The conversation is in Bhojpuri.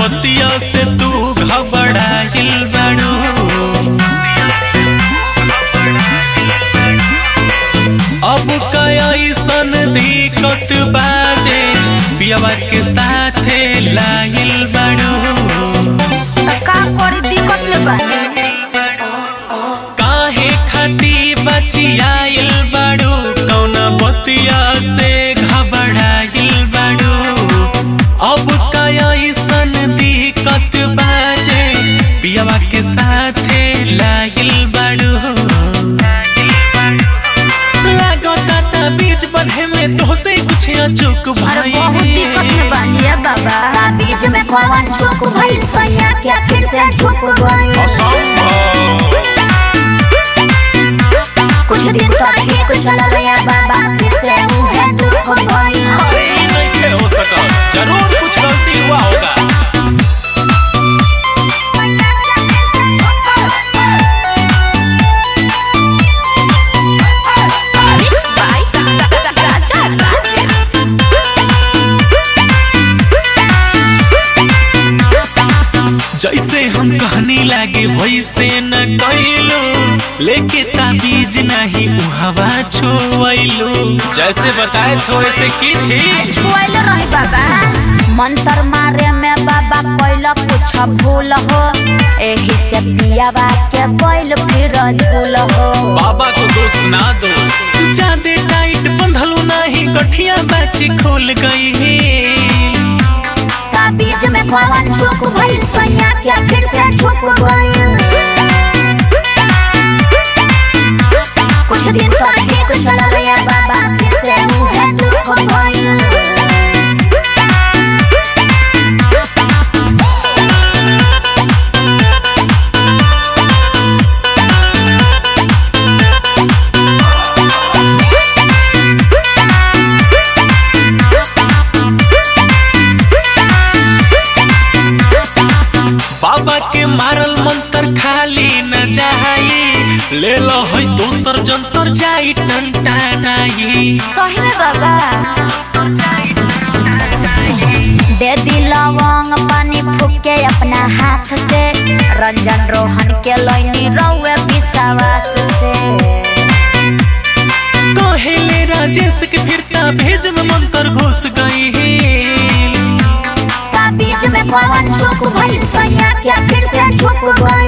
बतिया से तू घबराइल बाड़ू अब कैसन दिक्कत बाजे पियावा के साथे लाइल बाड़ू त का करी दिक्कत ले बानी काहे खाती बचियाइल बाड़ू कौना बतिया से घबराइल बाड़ू अब कैसन दिक्कत बाजे पियावा के साथे लाइल बाड़ू लागता ता बीच बंधे में तो से कुछ अचूक अरे बहुत दिक्कत ले भाई बानी है बाबा का बीच में कौन चूक भइल सैया क्या फिर से झुक गइल कुछ दिन कहीं कुछ चलल या बाबा फिर से उहे दुख भइल अरे ये नहीं हो सका जरूर कुछ गलती हुआ होगा Mixed by Raja Rajesh. जैसे हम कहनी लागे वैसे न कैलो लेके ताबीज नहीं उहवा छोइलो जैसे बताए थे वैसे की थी छुआइल रही बाबा मंत्र मारे में बाबा कैल कुछ भूल हो एही से पियावा के कैल फिर झूल हो बाबा को दोष ना दो ज्यादा टाइट बंधलू नहीं गठिया बाची खोल गई है ता बीच में कौन चूक भइल सैया क्या फिर से झुक गइल कुछ दिन कहीं कुछ चलल या बाबा फिर से उहे दुख भइल बाबा के मारल मंत्र खाली न जाई ले लो है दोसर जंतर जाई टंटानाई सही में बाबा दे दी लवंग पानी फूके अपना हाथ से रंजन रोहन के लैनी रउए विश्वास से कहेले राजेश के फिरता भेज में मंत्र घुस गई है ता बीच में कौन चूक भइल सैया क्या फिर से झुक गइल